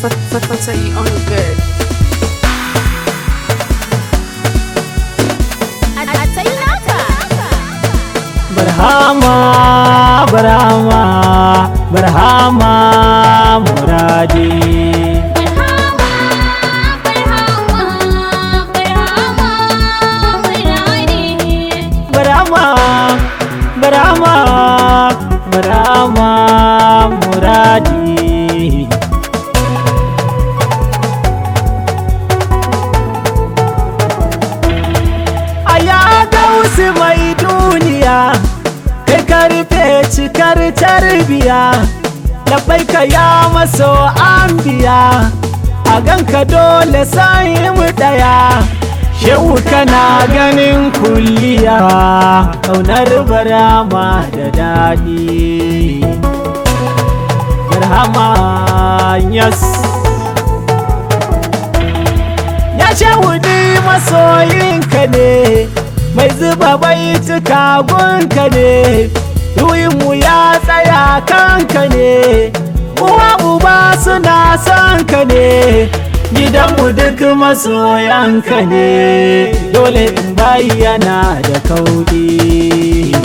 Fatty on the bed. barhama barhama barhama muradi barhama barhama barhama muradi a ya dausi mai duniya kai karfe cikar tarbiya labai ka ya maso an biya a ganka dole sai mu daya shehu kana ganin kulliya ƙaunar barama da daɗi barhama yes ya ce wuni masoyinka ne mai zuba baituka gunka ne mu ya tsaya kanka ne uwa uba suna son ka ne gidanmu duk masoyanka ne dole in bayyana da kaudi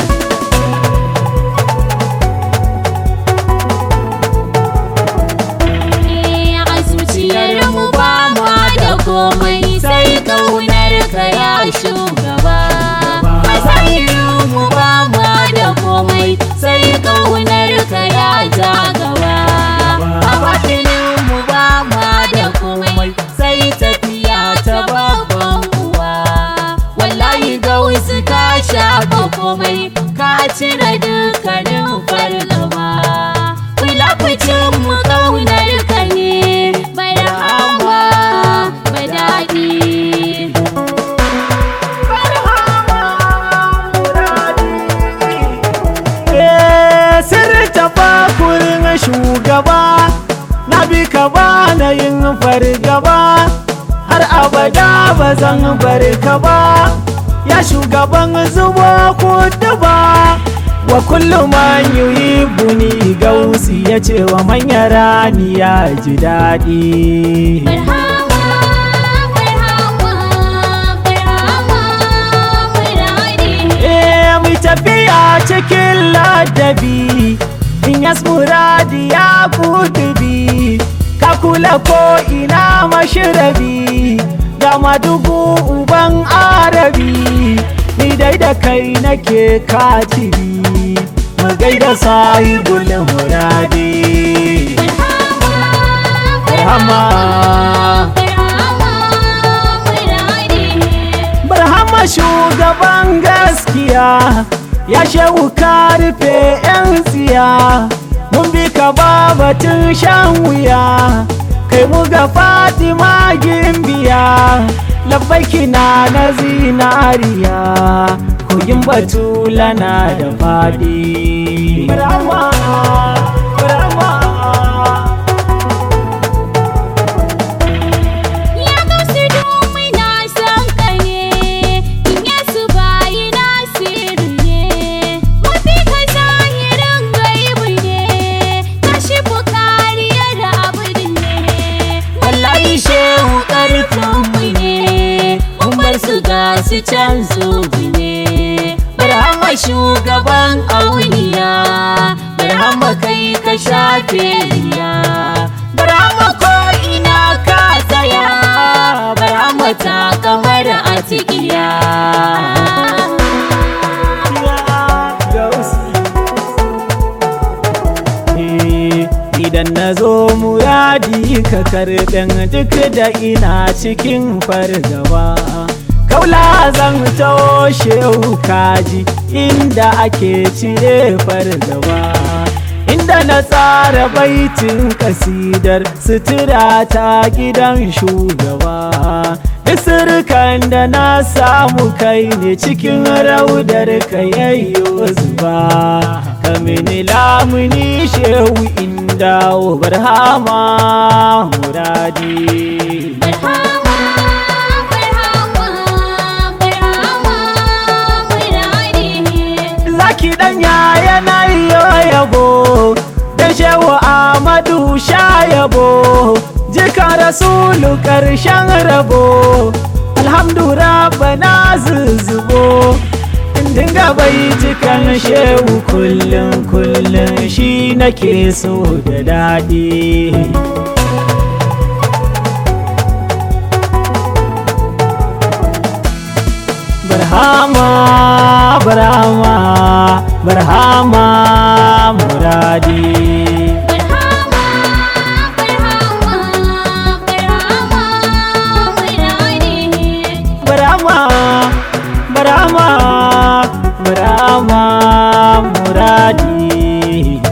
komai sai kaunar ka ya shugaba masayin mu ba mu da komai sai kaunar ka ya ja gaba a batinin mu ba mu da komai sai tafiya ta babban uwa wallahi ga wasu ka shafa komai ka cire dukkanin fargaba kula kucin mu kaunar ka ne barhama daɗi. Sirri tafakurin shugaba na bi ka ba na yin fargaba har abada ba zan bar ka ba ya shugaban zubo kudu ba wa kullum man yi buni gausi ya ce wa manya rani ya ji daɗi. tafiya cikin ladabi in yas muradi ya kudubi ka kula ko ina mashirabi ga madugu uban arabi ni dai da kai nake katibi mu gaida sahibul muradi Barhama Barhama shugaban gaskiya ya shehu ka rufe 'yan tsiya mun bi ka babatun shan wuya kai mu ga fatima gimbiya labbaiki na na zinariya kogin batula na da fadi Brahma, Brahma. su can zubi ne barhama shugaban auliya barhama kai ka shafe riya barhama ko ina ka tsaya barhama ta kamar a cikiya idan na zo muradi ka karɓen duk da ina cikin fargaba kaula zan toshe kaji inda ake cire fargaba inda na tsara baitin kasidar sutura ta gidan shugaba isirkan da na samu kai ne cikin raudar ka yayyo zuba kamini lamuni shehu inda barhama muradi zaki danya yana yabo da shehu amadu sha yabo ya rasulu ƙarshen rabo alhamdu rabbana zuzubo dinga bai cikan shehu kullum kullum shi nake so da daɗi barhama barhama barhama muradi Barhama, barhama, barhama, muradi. barhama barhama barhama muradi